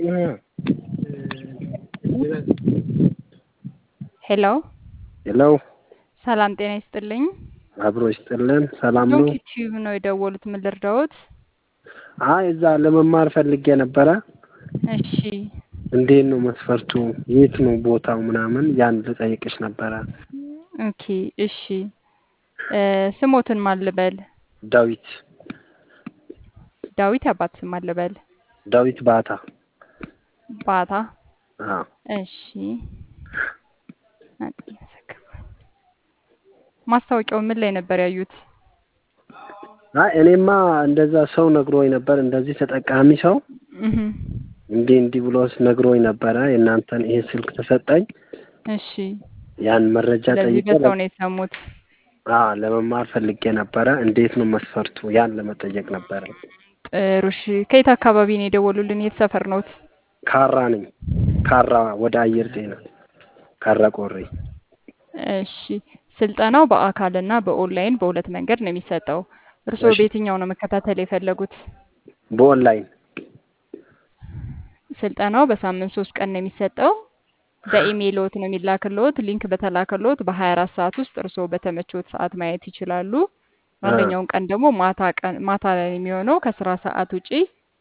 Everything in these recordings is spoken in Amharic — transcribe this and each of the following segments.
ሄሎ ሄሎ ሰላም ጤና ይስጥልኝ። አብሮ ይስጥልን። ሰላም ነው? ዶንኪ ቲዩብ ነው የደወሉት። ምን ልርዳዎት? አይ እዛ ለመማር ፈልጌ ነበረ። እሺ እንዴት ነው መስፈርቱ? የት ነው ቦታው ምናምን ያን ልጠይቅሽ ነበረ። ኦኬ እሺ እ ስሞትን ማን ልበል? ዳዊት ዳዊት ያባት ስም ማን ልበል? ዳዊት ባታ። ባታ አዎ እሺ ማስታወቂያው ምን ላይ ነበር ያዩት? አይ እኔማ እንደዛ ሰው ነግሮኝ ነበር። እንደዚህ ተጠቃሚ ሰው እህ እንዲህ እንዲህ ብሎ ነግሮኝ ነበረ። የእናንተን ይሄ ስልክ ተሰጠኝ። እሺ ያን መረጃ ስለዚህ ጠይቄ በሰው ነው የሰሙት። አዎ ለመማር ፈልጌ ነበረ። እንዴት ነው መስፈርቱ? ያን ለመጠየቅ ነበረ። ጥሩ እሺ ከየት አካባቢ ነው የደወሉልን? የት ሰፈር ነዎት? ካራ ነኝ። ካራ ወደ አየር ጤና ካራ ቆሬ። እሺ ስልጠናው በአካልና በኦንላይን በሁለት መንገድ ነው የሚሰጠው። እርስዎ እሺ። በየትኛው ነው መከታተል የፈለጉት? በኦንላይን ስልጠናው በሳምንት ሶስት ቀን ነው የሚሰጠው። በኢሜይልዎት ነው የሚላክልዎት። ሊንክ በተላከልዎት በ24 ሰዓት ውስጥ እርስዎ በተመቾት ሰዓት ማየት ይችላሉ። አንደኛውን ቀን ደግሞ ማታ ቀን ማታ ላይ የሚሆነው ከስራ ሰዓት ውጪ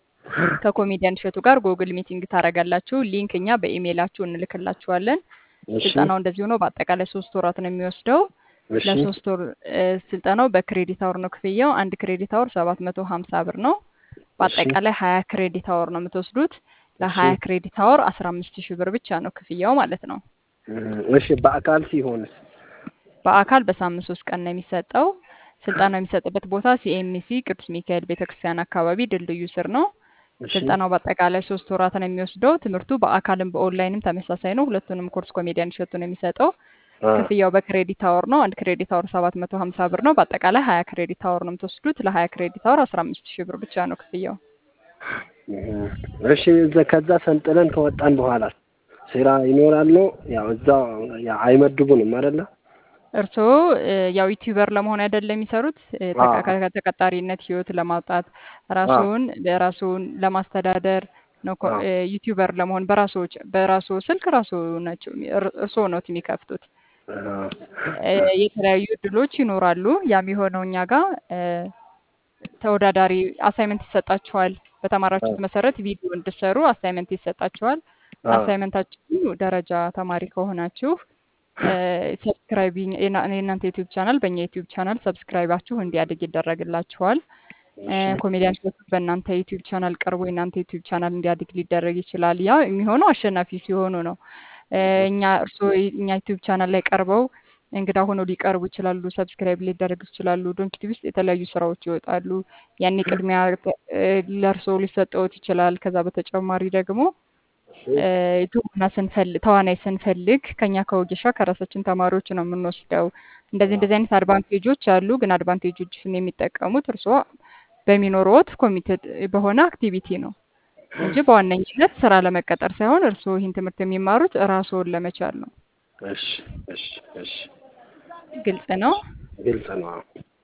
ከኮሜዲያን እሸቱ ጋር ጎግል ሚቲንግ ታደርጋላችሁ። ሊንክ እኛ በኢሜይላችሁ እንልክላችኋለን። እሺ ስልጠናው እንደዚህ ሆኖ በአጠቃላይ ሶስት ወራት ነው የሚወስደው። እሺ ለሶስት ወር እ ስልጠናው በክሬዲት አወር ነው ክፍያው። አንድ ክሬዲት አወር ሰባት መቶ ሀምሳ ብር ነው። በአጠቃላይ ሀያ ክሬዲት አወር ነው የምትወስዱት። ለሀያ ክሬዲት አወር አስራ አምስት ሺህ ብር ብቻ ነው ክፍያው ማለት ነው። እም፣ እሺ በአካል ሲሆንስ? በአካል በሳምንት ሶስት ቀን ነው የሚሰጠው። ስልጠናው የሚሰጥበት ቦታ ሲኤምሲ ቅዱስ ሚካኤል ቤተክርስቲያን አካባቢ ድልድዩ ስር ነው። እሺ ስልጠናው በአጠቃላይ ሶስት ወራት ነው የሚወስደው። ትምህርቱ በአካልም በኦንላይንም ተመሳሳይ ነው። ሁለቱንም ኮርስ ኮሜዲያን እሸቱ ነው የሚሰጠው። አ ክፍያው በክሬዲት አወር ነው። አንድ ክሬዲት አወር ሰባት መቶ ሀምሳ ብር ነው። በአጠቃላይ ሀያ ክሬዲት አወር ነው የምትወስዱት። ለሀያ ክሬዲት አወር አስራ አምስት ሺህ ብር ብቻ ነው ክፍያው። እም፣ እሺ እዛ ከዛ ሰንጥለን ከወጣን በኋላ ስራ ይኖራል ነው? ያው እዛው ያው አይመድቡንም አይደለ? እርስዎ እ ያው ዩቲዩበር ለመሆን አይደለም የሚሰሩት እ አዎ ተቀ- ከተቀጣሪነት ህይወት ለማውጣት ራስዎን ራስዎን ለማስተዳደር ነው። ኮ- አዎ እ ዩቲዩበር ለመሆን በራስዎ ጭ- በራስዎ ስልክ ራስዎ ናቸው እር- እርስዎ ነዎት የሚከፍቱት። አዎ እ የተለያዩ እድሎች ይኖራሉ። ያም የሆነው እኛ ጋር እ ተወዳዳሪ አሳይመንት ይሰጣችኋል። በተማራችሁት መሰረት ቪዲዮ እንድሰሩ አሳይመንት ይሰጣችኋል። አዎ አሳይመንታችሁ ደረጃ ተማሪ ከሆናችሁ ሰብስክራይብ የእናንተ ዩቲዩብ ቻናል በእኛ ዩቲዩብ ቻናል ሰብስክራይባችሁ እንዲያድግ ይደረግላችኋል። እ እሺ ኮሜዲያን እሸቱ በእናንተ ዩቲዩብ ቻናል ቀርቦ የእናንተ ዩቲዩብ ቻናል እንዲያድግ ሊደረግ ይችላል። ያ የሚሆነው አሸናፊ ሲሆኑ ነው። እ እኛ እርስዎ እኛ ዩቲዩብ ቻናል ላይ ቀርበው እንግዳ ሆነው ሊቀርቡ ይችላሉ። ሰብስክራይብ ሊደረጉ ይችላሉ። ዶንኪ ቲቪ ውስጥ የተለያዩ ስራዎች ይወጣሉ። ያኔ ቅድሚያ እ ለእርስዎ ሊሰጠዎት ይችላል። ከዛ በተጨማሪ ደግሞ እ ትወና ስንፈልግ ተዋናይ ስንፈልግ ከኛ ከወጌሻ ከራሳችን ተማሪዎች ነው የምንወስደው። እንደዚህ እንደዚህ አይነት አድቫንቴጆች አሉ። ግን አድቫንቴጆችን የሚጠቀሙት እርስዎ በሚኖረዎት ኮሚትድ በሆነ አክቲቪቲ ነው እንጂ በዋነኝነት ስራ ለመቀጠር ሳይሆን እርስዎ ይህን ትምህርት የሚማሩት ራስዎን ለመቻል ነው። እሺ እሺ እሺ ግልጽ ነው። ግልጽ ነው። አዎ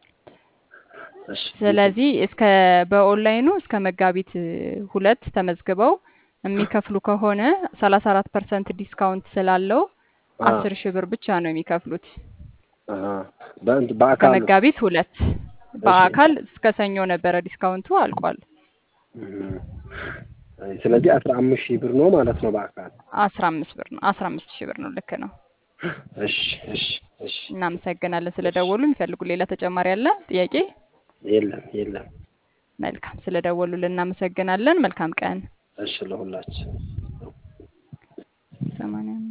እሺ ስለዚህ እስከ በኦንላይኑ እስከ መጋቢት እ ሁለት ተመዝግበው የሚከፍሉ ከሆነ ሰላሳ አራት ፐርሰንት ዲስካውንት ስላለው አዎ አስር ሺህ ብር ብቻ ነው የሚከፍሉት። አሃ በእንት በአካል ነው? ከመጋቢት ሁለት እሺ በአካል እስከ ሰኞ ነበረ ዲስካውንቱ አልቋል። እም፣ ስለዚህ አስራ አምስት ሺህ ብር ነው ማለት ነው በአካል። አስራ አምስት ብር ነው አስራ አምስት ሺህ ብር ነው። ልክ ነው። እሺ እሺ እሺ እናመሰግናለን እሺ ስለደወሉ። የሚፈልጉ ሌላ ተጨማሪ አለ ጥያቄ? የለም የለም። መልካም ስለደወሉልን እናመሰግናለን። መልካም ቀን። እሺ ለሁላችን ሰማንያ